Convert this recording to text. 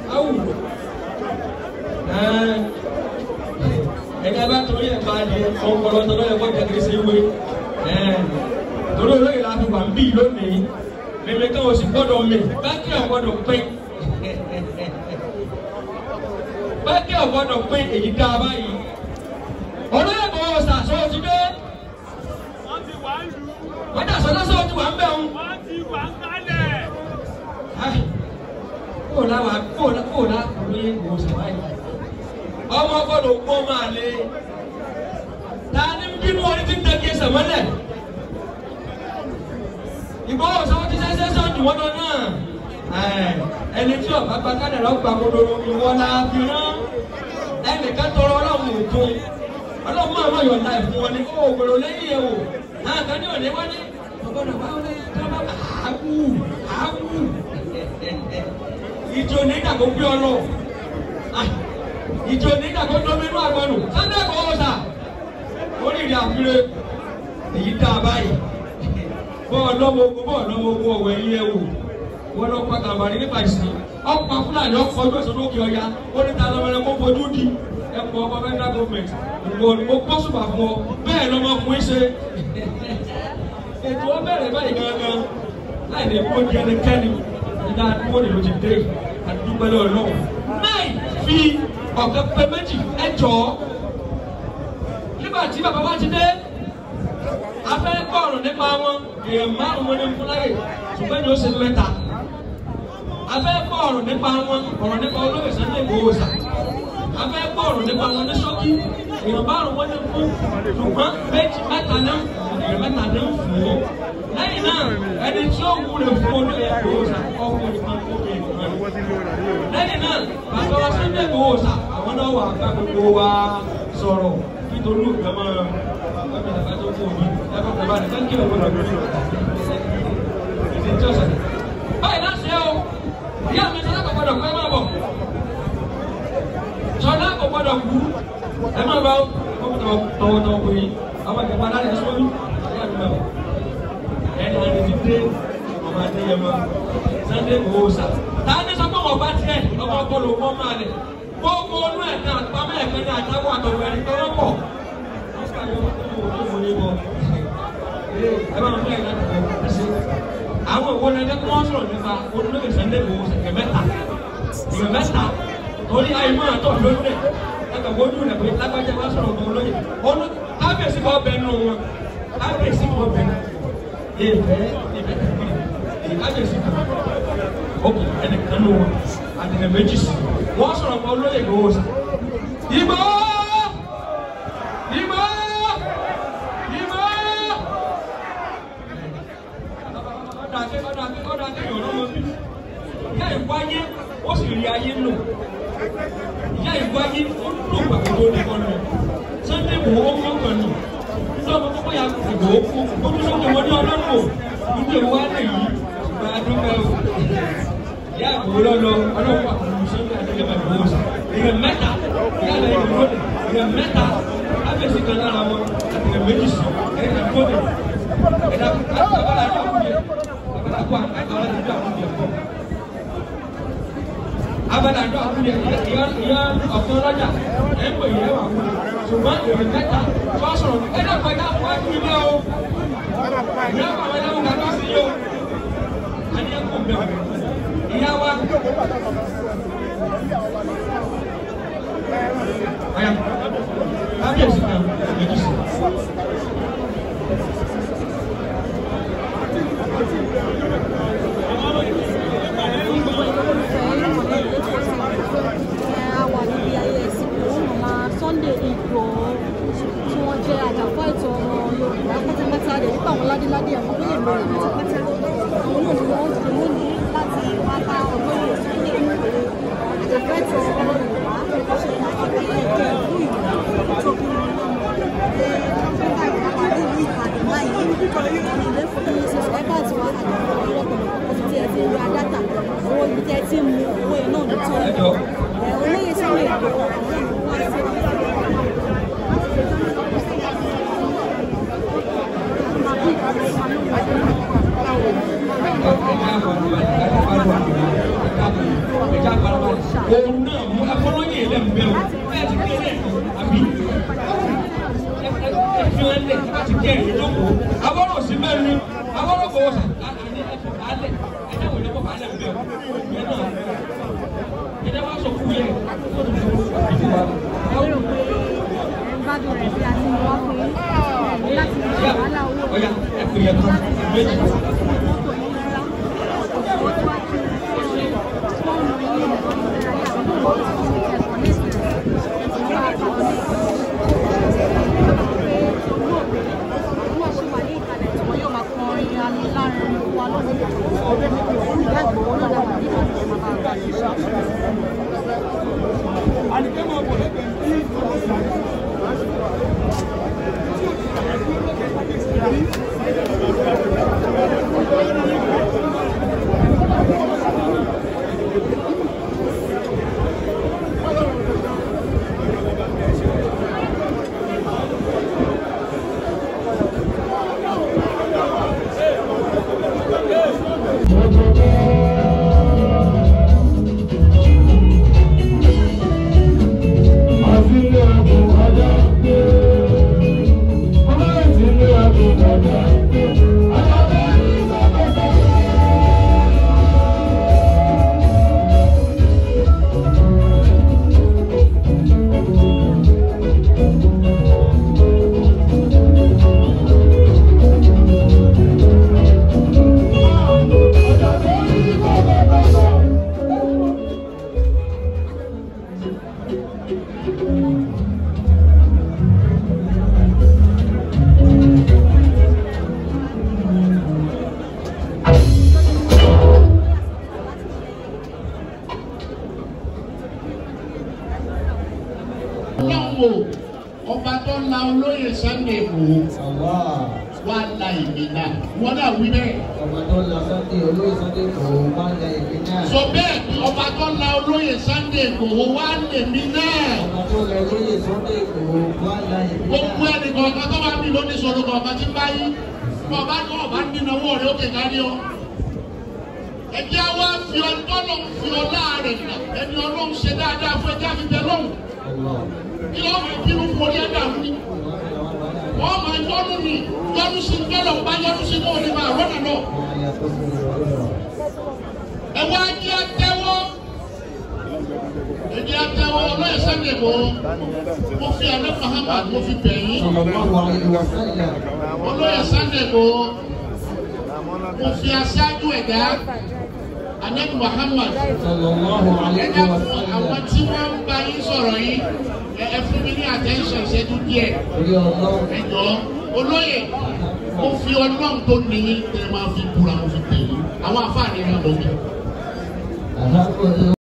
awù ẹ̀ka bá torí ẹ̀ bá di ọpọlọ tó lọ́yẹ̀ kọ́ jẹ́kiri sí ìwé torí olóyè la fi wà ń bí lónìí mímí kan o sì gbọ́dọ̀ mi bákẹ́ ọ̀ gbọ́dọ̀ pín bákẹ́ ọ̀ gbọ́dọ̀ pín èyí dá a báyìí olóyè bọ̀ ọ̀sà sọ ti dé wọ́n ti wà ń lù ú. wọ́n dà sọ lọ́sọ̀ ti wà ń bẹ̀ ń. wọ́n ti wà ń kálẹ̀. kó la wà kó la kó la olóyè bọ̀ ọ̀sà báyìí ọmọ gbọ́dọ̀ kó máa lé ta ni bínú orí ti ń tẹ̀kí ẹsẹ̀ mọ́lẹ̀ ìgbọ́wọ́ sọ ti sẹ́sẹ́ sọ́ọ̀dù wọn lọ náà ẹni tí ọ̀pá gba kádàrá gba kodoro ìwọ la fi rán ẹnìkan tọrọ ọlọ́run òkun ọlọ́run máa ma yọ̀ǹda ìfún wọn ni ó gbèrò lẹ́yìn ẹ̀ o náà kan ní òní wọ́n ní ọgbọ́dọ̀ bá wọn lẹ́yìn tó bá àákú àákú ìjọ ní ìdàgbò gbé ọ lọ ìjọ ní ìdàgbò dọ́mínú àgbọ̀nù sunday kò wọ́n sà orí ìrìn àfihàn èyí dá a báyìí bọ́ọ̀ lọ́wọ́ ogun bọ́ọ̀ lọ́wọ́ ogun ọ̀wọ́ ẹ̀yìn ẹ̀ wò wọ́n lọ pa kàwárí nípa ìsìn ọ̀pọ̀ fúlàní ọkọ̀ ọjọ́ ìṣòro òkè ọ̀ya ó ní ta lọ́wọ́ ẹ̀kọ́ fojú di ẹ̀kọ́ ọkọ̀ federal government ìwọ ni mo kọ́ sùpà fún ọ bẹ́ẹ̀ lọ́mọkùnrin ṣe ètò ọ bẹ̀rẹ̀ báyìí gangan láì ní kó di ẹnikẹ́ni ìdá àdúgbò nílò ti dé àdúgbò lọ́wọ́ náà fi ọ̀kẹ́ pé méjì ẹ jọ̀ọ́ nígbà tí bàbá wa ti dé afẹ́ kọ̀ọ̀rọ̀ nípa wọn èèyàn márùn-ún ní fúláyè ṣùgbọ́n ní ó ṣe mẹ́ta afẹ́ kọ̀ọ̀rọ̀ nípa wọn ọ̀rọ̀ nípa olóyè Sunday Igboho Ọ̀ṣà afẹ́ kọ̀ọ̀rọ̀ nípa wọn ní ṣókí èèyàn márùn-ún ní fún ṣùgbọ́n méjì mẹ́ta ní èèyàn mẹ́ta ní fún un lẹ́yìn náà ẹni tí ó wúlò fún olóyè Igboho Ọ̀ṣà ọkùnrin kan obìnrin kan lẹ́yìn náà bàbá wa Sunday Igboho Ọ̀ṣà àwọn náà wà bá gbogbo wa sọ̀rọ̀ nítorí òkè máa báyìí náà ṣe o ìyá mi sọlá kò gbọdọ̀ kú ẹ máa bọ̀ sọlá kò gbọdọ̀ kú ẹ máa bọ̀ tọwọ́tọwọ́ kò yí àwọn ìjọba aláàrẹ sọ́ọ́lù ìyá mi máa bọ̀ ẹni ẹni ti dé ọmọ adéyẹmọ Sunday Igboho Ọ̀ṣà tá a ní sọ pé wọn bá tiẹ̀ ọmọ ọpọlọ wọn máa lẹ gbogbo onú ẹ̀ náà pamọ́ ẹ̀fẹ́ náà àtàwọn àtọ̀wọ̀ ẹni tó wọ́n pọ̀ àwọn ìwọ ni ẹgbẹ́ wọn sọ̀rọ̀ nípa olóyè Sunday Igboho ṣẹ̀kẹ̀ mẹ́ta ìgbẹ́ mẹ́ta torí ayé máa tọ̀ lórí rẹ̀ ẹgbẹ́ wojú rẹ̀ pé lágbájá wá sọ̀rọ̀ ọmọ olóyè olú kábíyèsí kọ́ bẹ nù wọn kábíyèsí kọ́ bẹ ìfẹ́ ìfẹ́ tẹ̀lé èyí kábíyèsí kan ókè ẹnìkan nù wọn àtẹnẹ méjì sí wọn sọ̀rọ̀ ọmọ olóyè Igboho ṣà Igboho Igboho. ọ̀dàkẹ́ ọ̀dàkẹ́ ọ̀dàkẹ́ yọ̀rọ̀ wọn bí. Ìyá ìwáyé ó sì rí ayé lò. Ìyá ìwáyé ó lò gbàgbọ́ ní wọn lọ. Sunday Igboho ó kọ́ kan nù. Nígbà wọn kọ́kọ́ ya Igboho kú. Ó tún sọ́kè wọ́n ní ọlọ́run o. Níbi ìwà lè yí. Ìgbà adúgbò o. Ìyá Igboho lọ́lọ́ ọlọ́run wà pẹ̀lú Sunday Adéyẹmọ Igboho sà. Ìyẹn mẹ́ta. Ìyá rẹ̀ ìdúró dè. Ìyẹn mẹ́ta. Ábẹ̀sí kan lára wọn. Àtìlẹ̀ méjì sí. Ẹ̀ka dúró dè. Ẹ̀dá abadadọ akunye ìyá ìyá ọ̀kan lọ́jà ẹ̀ ń pè yẹ wà wúlò ṣùgbọ́n èrè mẹ́ta tó sọ̀rọ̀ ẹ dàpọ̀ ẹ dàpọ̀ ẹ kúrò náà o ìyá àwọn ẹ̀dá wọn kàdó sí yìí o àní ẹ kò bẹ̀rẹ̀ ìyá wa. Aya kábíyèsí kan èjì sí. wà níbi ayẹyẹ ìsìnkú màmá Sunday Igboho tí wọ́n jẹ́ àjàfọ́ ẹ̀tọ́ ọmọ Yorùbá pátápátá rẹ̀ nípa àwọn ládéládé àwọn olóyè lórí pátápátá àwọn náà ni wọ́n ti mú ní láti wá bá olóyè Sunday Igboho àjàfọ́ ẹ̀tọ́ ọmọ Yorùbá tó ṣe àkọ́kọ́ ẹ̀kẹ́ fún ìlú tó bí wọn lọ́mọ pé nígbà ìgbà wà ní ìlú Ìbàdàn báyìí ilé fún subscribers wa àjàfọ́ ọlọ́pàá ti ẹ̀ fi ra dátà owó ibi tí ẹ ti mú owó yẹn náà ní tó ń bọ̀ olóyè Sunday Igboho àwọn ìlú wá sí Ẹja àgbàlagbà òun náà mú afọlọ́yìn ilẹ̀ ń bẹ̀rù ẹ ti kí ẹ àbí ẹ fi ẹ lẹ̀ ẹ ti kí ẹ ìjókòó abọ́rọ̀ sí mẹ́rin ni abọ́rọ̀ kò wọ́sà àní ẹ fi alẹ̀ ẹ náà wọlé kọ́ alẹ̀ ń bẹ̀rù ẹ náà ẹ náà wá sọ fún yẹ kó tó fún ìdíwà. lérò pé ẹ ń gbádùn rẹ̀ bí a ti ń wá fún yín ẹ̀ láti ṣe wàhálà owó Ọya ẹ pè é kan méjì. mọ́tò yín rárá wọ́n tó wá kí fóònù yín ẹ̀kọ́ ayé àdúgbò ẹ̀kọ́ nísìnyí ẹ̀sìn bá a pàtó nísìnyí. pé olóògbé wọ́n ṣe wà ní ìkàlẹ̀ tí wọ́n yóò máa kọrin alárinrin wa lónìí. ìyá ìgbòho náà làwọn nígbà tí wọ́n máa bá a ṣe. Ọlọ́run o ọba tó la olóyè Sunday Igboho wá la ìmì náà wọ́n náà wí bẹ́ẹ̀. ọmọ tó lọ sọ́dẹ̀ olóyè sọ́dẹ̀ kò wá lẹ ìpín náà. sọ bẹ́ẹ̀ ni ọba tó la olóyè Sunday Igboho wá lèmi náà. ọmọ tó lọ olóyè sọ́dẹ̀ kò wá lẹ ìpín gbogbo náà. ẹnì kọ̀ọ̀kan tó bá bí lónìí sọ̀rọ̀ kọ̀ọ̀kan tí ń bá yí ọba tó ọba nínú owó rẹ̀ ó kéka ní ọ. ẹjẹ́ wa fi ọlọ́run fi ọlá rẹ̀ ẹni ọlọ́run ṣe dáadáa fún ẹjẹ́ àfi bẹ lọ́hùn. kí ló fi bínú fún orí ẹ̀dá fún mi. wọ́n máa yọ́nú ni yọ́nú sí gbọ́dọ̀ bá yọ́nú sí náà ní máa rọ́nà náà. ẹ wá jẹ́ àtẹ́wọ́ ẹjẹ́ àtẹ́wọ́ ọlọ́yẹ̀ Sunday Igboho mo fi àná Muhammad mo fi bẹ̀ yín olóyè Sunday Igboho mo fi aṣáájú ẹ̀dá anabi Muhammad ẹ̀dá fún àwọn tí wọ́n ń bá yín sọ̀rọ̀ yín ẹ ẹ fún mi ní attention ìṣẹ́jú díẹ̀ ẹ̀jọ̀ olóyè mo fi ọlọ́run tó nìyí tẹ́ ẹ máa fi búra mo fi tẹ̀ yín àwọn afáàní náà lọ́wọ́.